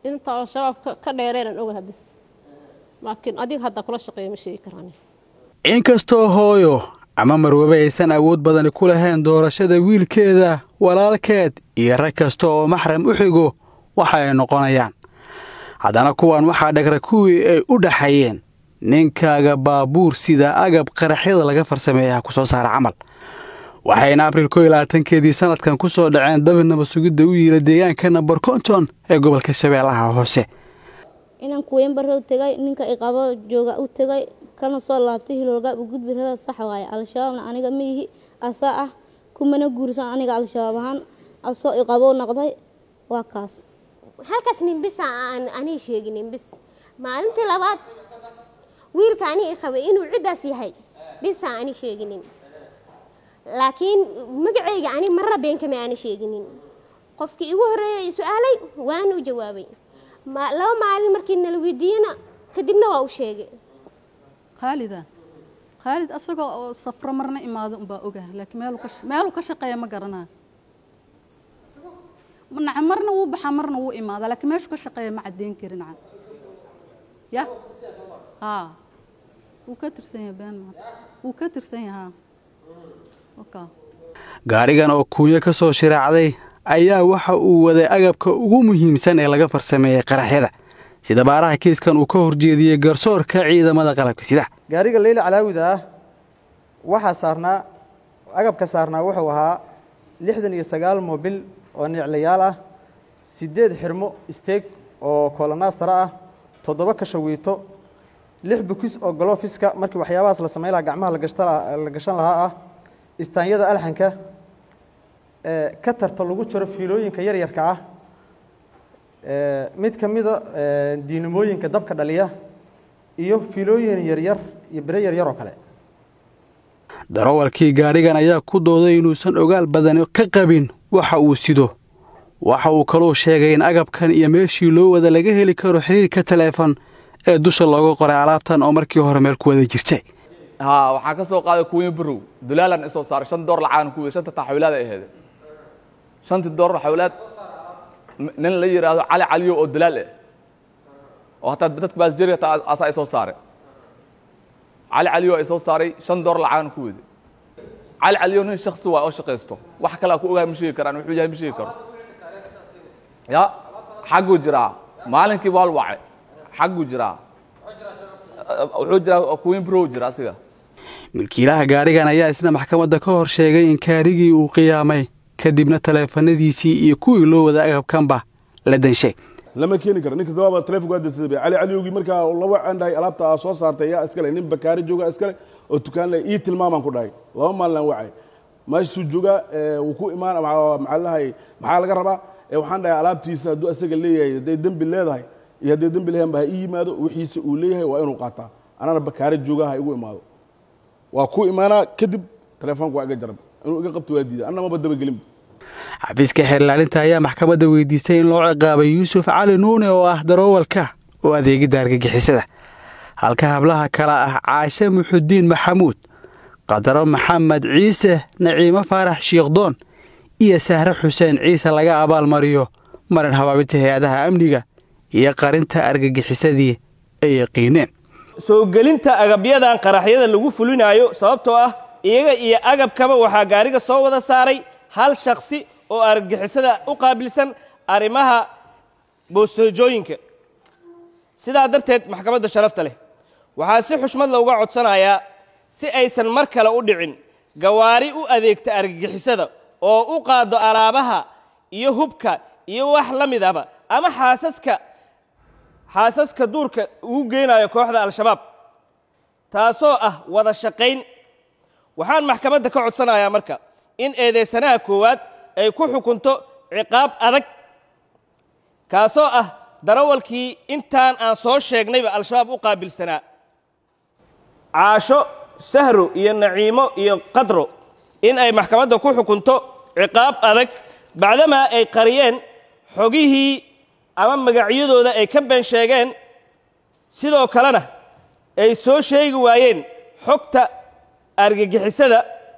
inta al-shabaab ka dheereenan ogaha bis laakiin adiga hadda kula shaqeeya ma sheegi karaan inkastoo hooyo ama marwebe aysan awood badani ku lahayn doorashada wiilkeeda walaalkeed iyo rag kasta oo maxram u xigo waxa ay noqonayaan haddana kuwan waxaa dhagra kuwii ay u dhaxayeen ninkaaga baabuur sida agab qaraxyada laga farsameeyaha ku soo saara camal waxayna abriil ko iyo labaatankeedii sanadkan ku soo dhaceen dabi nabad sugidda u yiila deegaanka namber konton ee gobolka shabeellaha hoose inaan kuweynbarow tegay ninka iqabo jooga u tegay kana soo laabtay hilowlgaab u gudbi rada sax waaye al-shabaabna aniga ma ihi asaa ah kumana guursan aniga al-shabaab ahaan asoo iqabo noqday waa kaas halkaas ninbisa aan anii sheeginin bis maalintii labaad wiilka ani i qabay inuu ciddaas yahay bisa ani sheeginin laakiin magacayga ani marra beenkama aana sheeginin qofkii igu horreeyay i su-aalay waana u jawaabay laba maalin markii nala weydiiyena kadibna waa u sheegay khaalida khaalid asagoo oo safro marna imaado unbaa ogaha laakiin meeluu ka shaqeeya ma garanaa naca marna wuu baxaa marna wuu imaadaa laakiin meeshuu ka shaqeeya ma caddeyn kari naca ya haa wuu ka tirsan yahay been wuu ka tirsan yahaa gaarigan oo kuunyo ka soo shiraacday ayaa waxa uu waday agabka ugu muhiimsan ee laga farsameeyey qaraxyada sida baaraha kiiskan uu ka horjeediyey garsoorka ciidamada qalabka sida gaariga leyla calaawida ah waxaa saarnaa agabka saarnaa wuxuu ahaa lixdan iyo sagaal mobil oo niclayaal ah siddeed xirmo isteeg oo kolonaastara ah toddoba kashawiito lix bukis oo golofiska markii waxyaabahaas la samayn lahaa gacmaha la gashan lahaa ah istaanyada alxanka ka tarta lagu jiro fiilooyinka yaryarka ah mid ka mida diinamooyinka dabka dhaliya iyo fiilooyin yaryar iyo bire yaryar oo kale darawalkii gaadhigan ayaa ku dooday inuusan ogaal badani ka qabin waxa uu sido waxa uu kaluu sheegay in agabkan iyo meeshii loo wada laga heli karo xiriirka taleefon ee dusha looga qoray alaabtan oo markii hore meel ku wada jirtay haa waxaan ka soo qaaday kuwiin barow dulaalan isoo saaray shan door lacagan ku wey shanta taxawilaad ay ahayd shantii door taxawilaad nin la yidhaahdo cali caliyo oo dulaal ah oo hataa dadka baasjeri hataa asaa isoo saaray cali caliyo isoo saaray shan door lacagan ku wede cali caliyo nin shaksi waa oo shaqaysto wax kalaa ku ogaa ma sheegi karaan wuxuu yahay ma sheegi karo ya xagguu jiraa maalinkii waa wacay xagguu jiraa wuxuu jiraa kuwiin barow jira asiga milkiilaha gaarigan ayaa isna maxkamadda ka hor sheegay in kaarigii uu qiyaamay kadibna taleefanadiisii iyo kuwii loo wada agabkanba la danshay lama keeni karo ninka dabaaba taleefonka dansada cali caliyowgii markaa laba candhahay alaabta aa soo saartay yaa iskale nin bakaari jooga iskale oo dukaan le ii tilmaamaan ku dhahay laba maalin wacay meeshuu joogaa wuu ku imaan maxaa lahay maxaa laga rabaa waxaan dhahay alaabtiisa hadduu asaga leeyahay hadday dembi leedahay iyo hadday dembi lahayn ba ha ii yimaado wixiisa uu leeyahay waa inuu qaataa anana bakaari joogaa ha igu imaado waa ku imaanaa kadib taleefoonka waa iga jarab inuu iga qabto waa diiday anna maba dabagelin xafiiska xeerlaalinta ayaa maxkamadda weydiistay in loo ciqaabay yuusuf cali nuune oo ah daroowalka oo adeegidda argagixisada halka hablaha kale ah caashe muxudiin maxamuud qadaro maxamed ciise naciimo faarax shiikhdoon iyo sahre xuseen ciise laga abaalmariyo marin habaabinta hay-adaha amniga iyo qarinta argagixisadii ay yaqiineen soo gelinta agabyadan qaraxyada lagu fulinaayo sababtoo ah iyaga iyo agabkaba waxaa gaariga soo wada saaray hal shaksi oo argagixisada u qaabilsan arrimaha boostejooyinka sidaa darteed maxkamadda sharafta leh waxaa si xushmad looga codsanayaa si aysan mar kale u dhicin gawaari u adeegta argagixisada oo u qaado alaabaha iyo hubka iyo wax la midaba ama xaasaska xaasaska duurka ugu geynayo kooxda al-shabaab taasoo ah wada shaqayn waxaan maxkamadda ka codsanayaa marka in eedaysanaha koowaad ay ku xukunto ciqaab adag kaasoo ah darawalkii intaan aan soo sheegnayba al-shabaab u qaabilsanaa caasho sahro iyo naciimo iyo qadro in ay maxkamadda ku xukunto ciqaab adag bacdamaa ay qariyeen xogihii ama magacyadooda ay ka been sheegeen sidoo kalena ay soo sheegi waayeen xogta argagixisada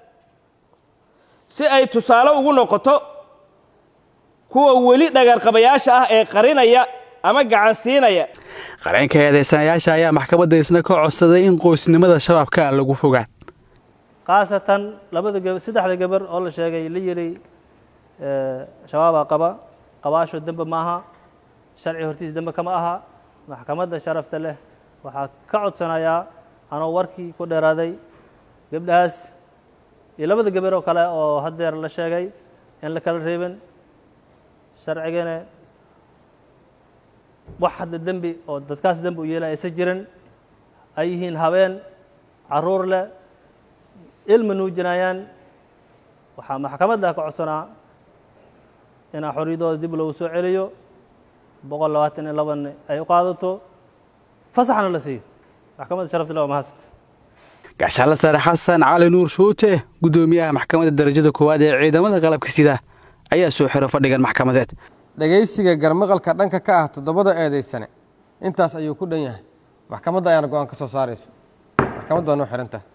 si ay tusaale ugu noqoto kuwa weli dhagarqabayaasha ah ee qarinaya ama gacan siinaya qareenka eedaysanayaasha ayaa maxkamadda isna ka codsaday in qoysnimada shabaabka aan lagu fogaan khaasatan labada gab saddexda gabar oo la sheegay la yiri shabaabaa qaba qabaasho dembe maaha sharci hortiis dembe kama aha maxkamadda sharafta leh waxaa ka codsanayaa anoo warkii ku dheeraaday gabdhahaas iyo labada gabar oo kale oo haddeer la sheegay in la kala reebin sharcigana wax hadda dembi oo dadkaas dembi u yeelaya aysan jirin ay yihiin habeen caruur leh ilma nuujinayaan waxaa maxkamadda ka codsanaa inaa xorriyadooda dib loogu soo celiyo boqol labaatan iyo laban ay u qaadato fasaxna la siiyo maxkamadda sharafta leh waa mahadsanta gaashaanla sare xasan cali nuur shuute guddoomiyaha maxkamadda darajada koowaad ee ciidamada qalabka sida ayaa soo xiro fadhigan maxkamadeed dhegaysiga garmaqalka dhanka ka ah toddobada eedaysane intaas ayuu ku dhan yahay maxkamadda ayaana go-aan ka soo saarayso maxkamaddu waa noo xihantaha